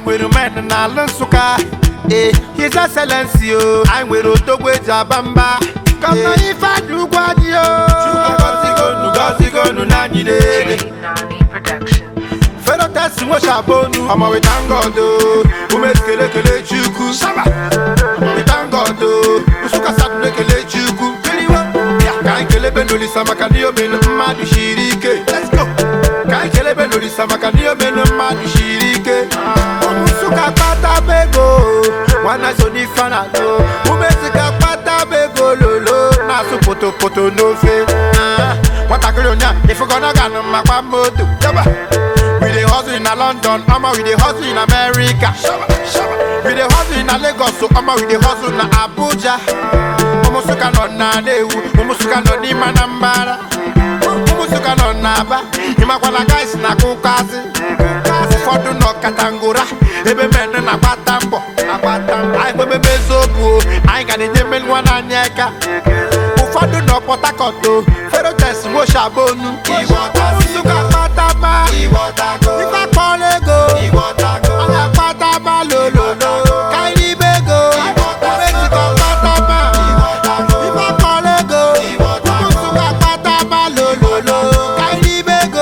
nwere men n'ala nsụka ee his excellency o anyị nwere odogwu eji aba mba gọvanọ ifeanyị ugwu anyị o gọzigonu gọzigonu na anyị na-ele J Nani Productions. ferotesi nwechabonu ọmọwe tangodo umezikele kele chukwu shaba ọmọwe tangodo nsụka sadụ ekele chukwu kiriwa ya ka anyị kelebe n'olisa maka ndị omenu mmadụ shiri ike let's go ka anyị kelebe n'olisa maka ndị omenu mmadụ shiri ike ụmụ nsụka kpata ego nwanne so n'ife a na-alụ umezika kpata ego lolo na-asụ potopoto n'ofe Ah, nwatakịrị onye a ifugona ganụ makwa moto yaba We dey hustle in a London, I'ma we dey hustle in America. We dey hustle in a Lagos, so I'ma we dey hustle na Abuja. Umusuka nọ na Newu, umusuka nọ n'ime Anambra. Umusuka nọ na Aba, ịmakwana guys na Kukasi. Ụfọdụ nọ Katangura, ebe men na-agbata mbọ. Anyị kwebebe eziokwu, o, anyị ga na-enye mmeri nwa n'anyị aka. ụfọdụ nọ Port Harcourt o ferotes nwoshabonu Nsụka kpatama ife kpọrọ ego ọnya kpatama lololo kairibe ego Mexico kpatama ife kpọrọ ego Nsụka kpatama lololo kairibe ego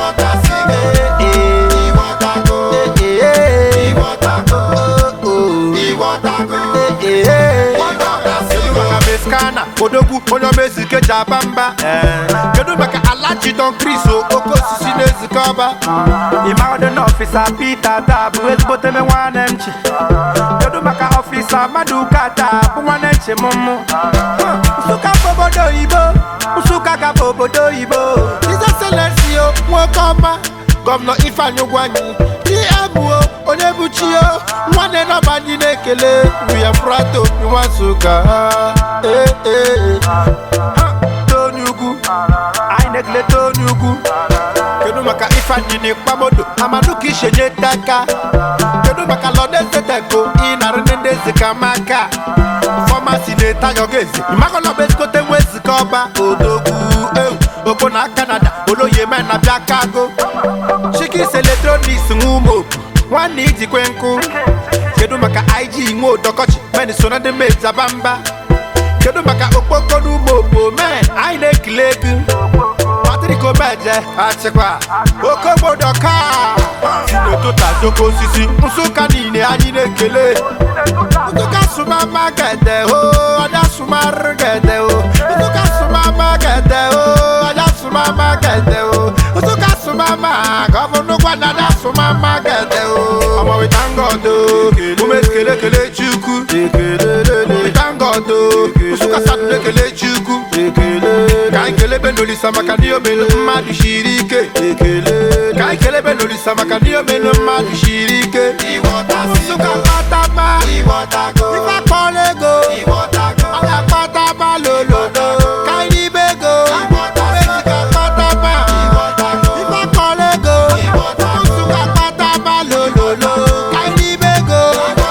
kedu maka meskana odogwu onye omezike ji aba mba kedu maka alachi don kris oke osisi na-ezike ọba ịmagodị na ọfisa pete taa bụ ezigbote me nwanne m chi kedu maka ọfisa mmadụ kata bụ nwanne nchi m mụ nsụka bụ obodo oyibo nsụka ka bụ obodo oyibo izeselensi o nwoke ọma gọvanọ ifeanyị ụgwọ anyị diebuo onye bụ chio nwanne nọba anyị na-ekele william prato nwa nsụka ee ee ha tony ugwu anyị na-ekele tony ugwu kedu maka ifeanyị na ikpamodo amadu ka ishenye taka kedu maka lọdezeteko ịnarị ndị ezika maka fọmasi na-eta yọgezi ịmakọlọba ezikote nwa ezika ọba odogwu ewu obo na kanada oloye men na bịa kago chikis eletroniks nwa umeopu nwanne ijikwe nkụ kedu maka ig nwe odokochi men so na ndị mezi aba mba kedu maka okpokoro umeopu men anyị na-ekele egu Patrick Omeje achịkwa okobodo ka si n'ụtụtụ ajoko osisi nsụka niile anyị na-ekele nsụka sụmama gede o ọja sụmarụ gede o nsụka sụmama gede o ọja sụmama gede o nsụka sụmama gọvanọ gwana ọja sụmama gede o ọmọwé tangodo umezikele kele chukwu ọmọwé tangodo nsụka sadụ ekele chukwu ka anyị kelebe n'olisa maka ndị omelu mmadụ shiri ike ka anyị kelebe n'olisa maka ndị omelu mmadụ shiri ike nsụka kpatama ife kpọrọ ego ọya kpatama lolodo ka anyị ribe ego Mexico kpatama ife kpọrọ ego nsụka kpatama lololo ka anyị ribe ego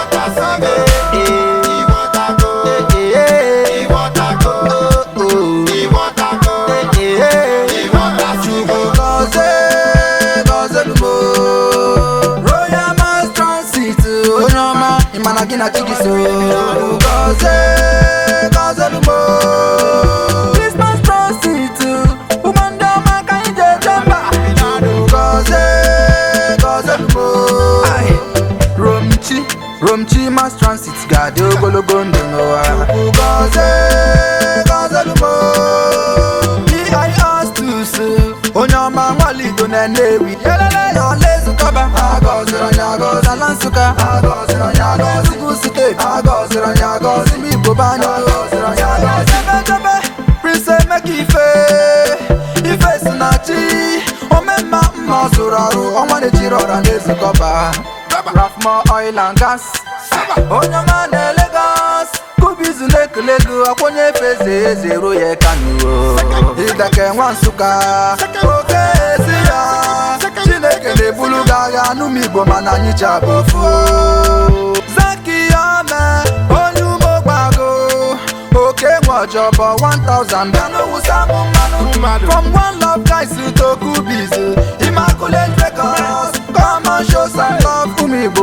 Gọzie, gọzielu m. Royal Mass Transit, onye ọma ịma na gị na chi gị so Gọzie, gọzielu m. Christmas Transit, ụmụ ndị ọma ka anyị ji eje mba Gọzie, gọzielu m. Ai, Romchi, Romchi Mass Transit ga-adị ogologo ndụ n'ụwa Gọzie, gọzielu m. Iastus onye ọma nwalido na Nnewi elele ya ọla ezukọba agọziri onye agọzi ala Nsụka agọziri onye agọzi Ugwu steeti agọziri onye agọzi ime Igbo be anyị agọziri onye agọzi Jebejebe Prince Emeka Ife Ife si na chi omemma mma ọ zụrụ ọrụ ọnwa na-echiri ọra na ezukọba Rafmo Oil and Gas onye ọma na Lagos kubizu na-ekele gị akwụnye efe eze eze ruo ya kanuo ịdake nwa nsụka oke ezi ya chineke na-ebulu gị agha n'ụmụ igbo mana anyị ji abụ ofu zaki ya me onye umogbago oke nwe ọjọbọ 1000 bịa n'owusa m mmanụ Mmadụ. from one love guys to kubizu immaculate records come and show some love ụmụ igbo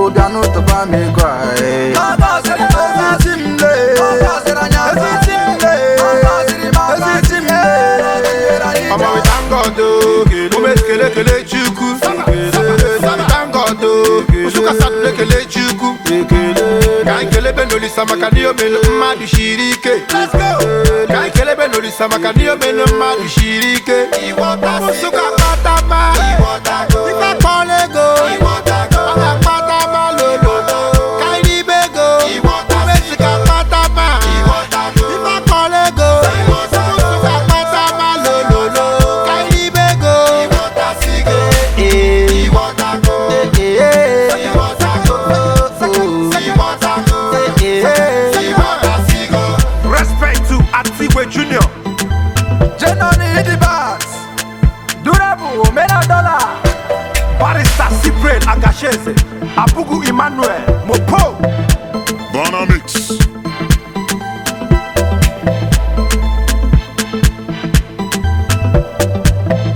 Chukwu bịa n'ụtụba m ego a eh. Eziti m lee Eziti m lee Eziti m lee Ọmọ we thank God o, ume kele kele Chukwu. We thank God o, Nsukka Saturday kele Chukwu. Ka anyị kelebe n'olisa maka ndị omenu mmadụ shiri ike. Ka anyị kelebe n'olisa maka ndị omenu mmadụ shiri ike. Nsukka kpatama, ife akpọla ego. Ọ ga-akpatama lololo. Ka anyị ribe ego. Umesika kpatama, ife akpọla ego. Nsukka kpatama lololo. Ka anyị ribe ego. Eh, eh, eh. Respect to Atigwe Junior. Jenoni Idibas Durable Mena Dollar Barrister Cyprian Agashese. Abugu Emmanuel. Mopo. Bonamix.